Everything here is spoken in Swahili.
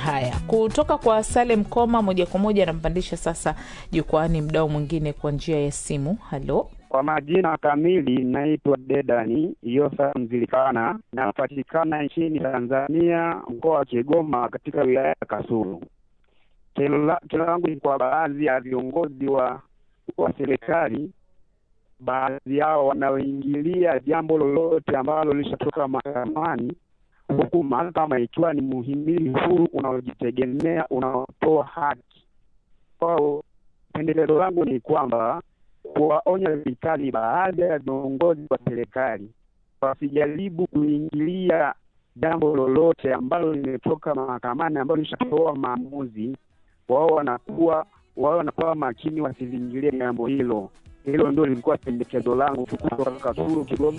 Haya, kutoka kwa Salem Koma moja kwa moja anampandisha sasa jukwaani mdao mwingine kwa njia ya simu. Halo, Kwa majina kamili naitwa Dedani Yosa Mzilikana, napatikana nchini Tanzania, mkoa wa Kigoma, katika wilaya ya Kasulu. Kero la- kero langu ni kwa baadhi ya viongozi wa wa serikali, baadhi yao wanaoingilia jambo lolote ambalo lishatoka mahakamani, huku mahakama ikiwa ni muhimili huru unaojitegemea unaotoa haki kwao. Pendeleo langu ni kwamba kuwaonya vikali baadhi ya viongozi wa serikali wasijaribu kuingilia jambo lolote ambalo limetoka mahakamani ambalo lishatoa maamuzi. Wao wanakuwa wao wanakuwa makini, wasiliingilie jambo hilo. Hilo ndio lilikuwa pendekezo langu tu kutoka Kasulu, Kigoma.